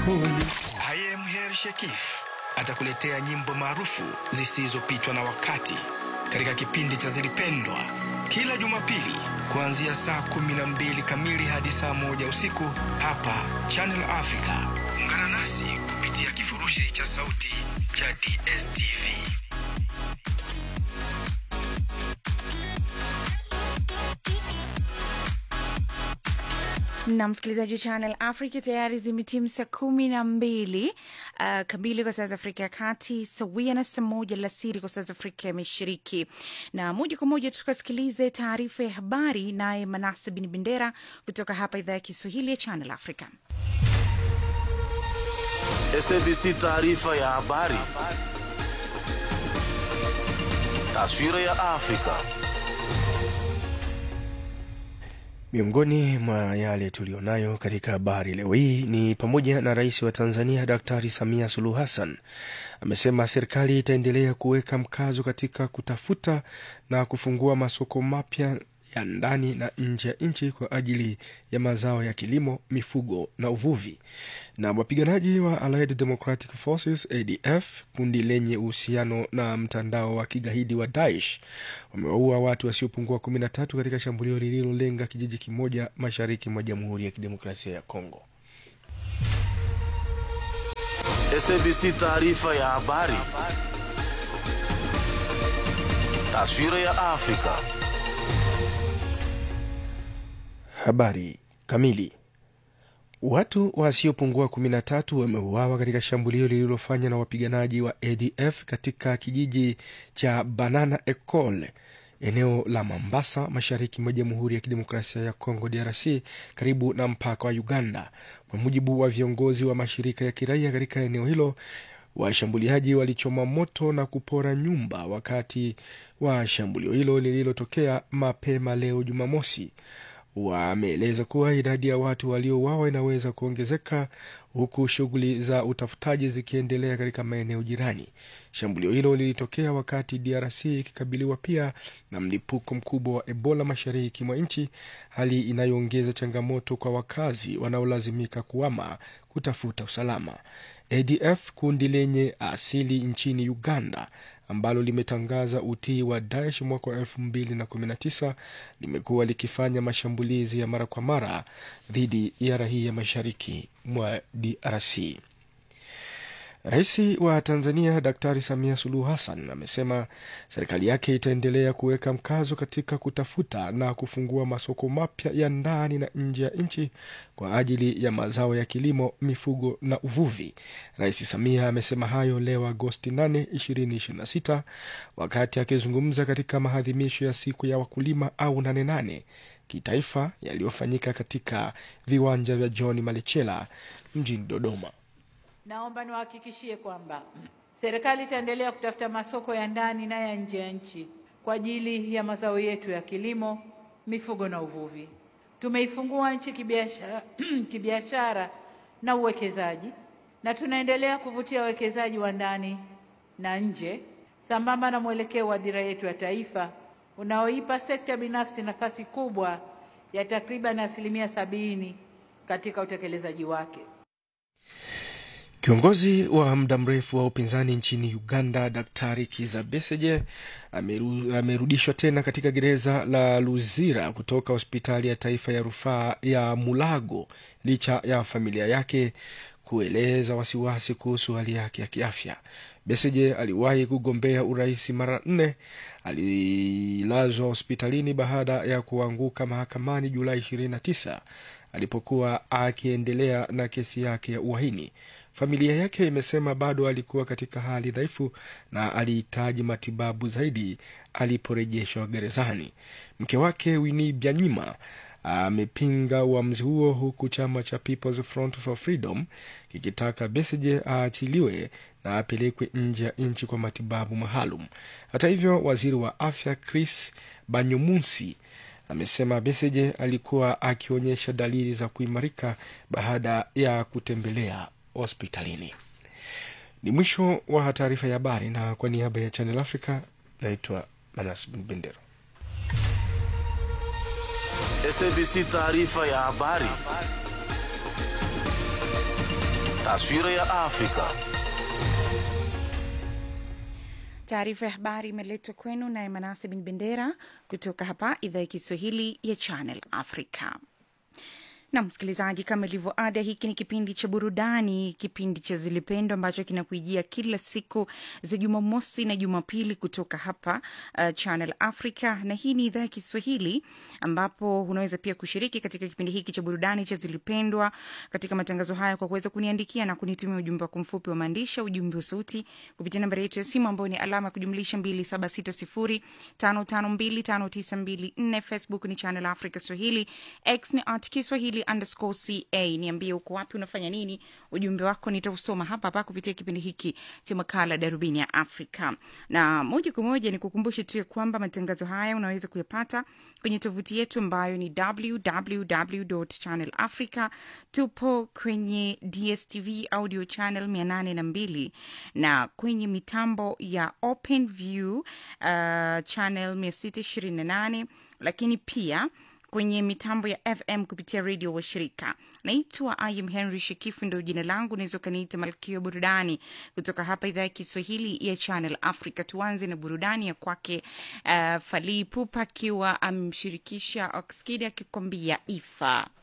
pole. I am Her Shekif atakuletea nyimbo maarufu zisizopitwa na wakati katika kipindi cha Zilipendwa kila Jumapili kuanzia saa kumi na mbili kamili hadi saa moja usiku hapa Channel Africa. Ungana nasi kupitia kifurushi cha sauti cha DSTV. na msikilizaji wa Channel Africa tayari zimetimu saa kumi na mbili uh, kamili kwa saa za Afrika ya Kati, sawia na saa moja alasiri kwa saa za Afrika ya Mashariki. Na moja kwa moja tukasikilize taarifa ya habari, naye Manase Bin Bendera kutoka hapa idhaa ya Kiswahili ya Channel Africa. SABC taarifa ya habari. Taswira ya Afrika. Miongoni mwa yale tuliyonayo katika habari leo hii ni pamoja na rais wa Tanzania Daktari Samia Suluhu Hassan amesema serikali itaendelea kuweka mkazo katika kutafuta na kufungua masoko mapya ya ndani na nje ya nchi kwa ajili ya mazao ya kilimo, mifugo na uvuvi. Na wapiganaji wa Allied Democratic Forces ADF, kundi lenye uhusiano na mtandao wa kigaidi wa Daesh, wamewaua watu wasiopungua kumi na tatu katika shambulio lililolenga kijiji kimoja mashariki mwa Jamhuri ya Kidemokrasia ya Kongo. SABC taarifa ya habari. Taswira ya Afrika. Habari kamili. Watu wasiopungua kumi na tatu wameuawa katika shambulio lililofanywa na wapiganaji wa ADF katika kijiji cha Banana Ecole eneo la Mambasa mashariki mwa Jamhuri ya Kidemokrasia ya Kongo DRC karibu na mpaka wa Uganda. Kwa mujibu wa viongozi wa mashirika ya kiraia katika eneo hilo, washambuliaji walichoma moto na kupora nyumba wakati wa shambulio hilo lililotokea mapema leo Jumamosi. Wameeleza kuwa idadi ya watu waliouawa inaweza kuongezeka huku shughuli za utafutaji zikiendelea katika maeneo jirani. Shambulio hilo lilitokea wakati DRC ikikabiliwa pia na mlipuko mkubwa wa Ebola mashariki mwa nchi, hali inayoongeza changamoto kwa wakazi wanaolazimika kuama kutafuta usalama. ADF, kundi lenye asili nchini Uganda ambalo limetangaza utii wa Daesh mwaka wa elfu mbili na kumi na tisa limekuwa likifanya mashambulizi ya mara kwa mara dhidi ya raia mashariki mwa DRC. Rais wa Tanzania Daktari Samia Suluhu Hassan amesema serikali yake itaendelea kuweka mkazo katika kutafuta na kufungua masoko mapya ya ndani na nje ya nchi kwa ajili ya mazao ya kilimo, mifugo na uvuvi. Rais Samia amesema hayo leo Agosti 8, 2026 wakati akizungumza katika maadhimisho ya siku ya wakulima au nane nane kitaifa yaliyofanyika katika viwanja vya John Malechela mjini Dodoma. Naomba niwahakikishie kwamba serikali itaendelea kutafuta masoko ya ndani na ya nje ya nchi kwa ajili ya mazao yetu ya kilimo, mifugo na uvuvi. Tumeifungua nchi kibiashara, kibiashara na uwekezaji na tunaendelea kuvutia wawekezaji wa ndani na nje sambamba na mwelekeo wa dira yetu ya taifa unaoipa sekta binafsi nafasi kubwa ya takriban asilimia sabini katika utekelezaji wake. Kiongozi wa muda mrefu wa upinzani nchini Uganda, Daktari Kiza Besigye ameru, amerudishwa tena katika gereza la Luzira kutoka hospitali ya taifa ya rufaa ya Mulago licha ya familia yake kueleza wasiwasi kuhusu hali yake ya kiafya. Besigye aliwahi kugombea urais mara nne. Alilazwa hospitalini baada ya kuanguka mahakamani Julai 29 alipokuwa akiendelea na kesi yake ya uhaini. Familia yake imesema bado alikuwa katika hali dhaifu na alihitaji matibabu zaidi aliporejeshwa gerezani. Mke wake Winnie Byanyima amepinga uamuzi huo huku chama cha People's Front for Freedom kikitaka Besigye aachiliwe na apelekwe nje ya nchi kwa matibabu maalum. Hata hivyo, waziri wa afya Chris Banyomunsi amesema Besigye alikuwa akionyesha dalili za kuimarika baada ya kutembelea hospitalini. Ni mwisho wa taarifa ya habari, na kwa niaba ya Channel Africa naitwa Manas Bin Bendero. SABC taarifa ya habari. Taswira ya Afrika. Taarifa ya habari imeletwa kwenu naye Manase Bin Bendera kutoka hapa idhaa ya Kiswahili ya Channel Africa. na msikilizaji, kama ilivyo ada, hiki ni kipindi cha burudani, kipindi cha Zilipendwa ambacho kinakuijia kila siku za Jumamosi na Jumapili kutoka hapa uh, Channel Africa, na hii ni idhaa ya Kiswahili ambapo unaweza pia kushiriki katika kipindi hiki cha burudani cha Zilipendwa katika matangazo haya kwa kuweza kuniandikia na kunitumia ujumbe wako mfupi wa maandishi, ujumbe wa sauti kupitia nambari yetu ya simu ambayo ni alama ya kujumlisha 276055259254. Facebook ni Channel Africa Swahili, X ni at Kiswahili underscore ca. Niambie uko wapi, unafanya nini? Ujumbe wako nitausoma hapa hapa kupitia kipindi hiki cha makala Darubini ya Afrika. Na moja kwa moja ni kukumbushe tu ya kwamba matangazo haya unaweza kuyapata kwenye tovuti yetu ambayo ni www channel africa. Tupo kwenye DSTV audio channel 802 na kwenye mitambo ya Open View uh, channel 628 lakini pia kwenye mitambo ya FM kupitia redio wa shirika. Naitwa Im Henry Shikifu, ndo jina langu. Unaweza ukaniita malkia wa burudani kutoka hapa idhaa ya Kiswahili ya Channel Africa. Tuanze na burudani ya kwake uh, Fally Ipupa akiwa amemshirikisha Oxkid akikwambia Ifa.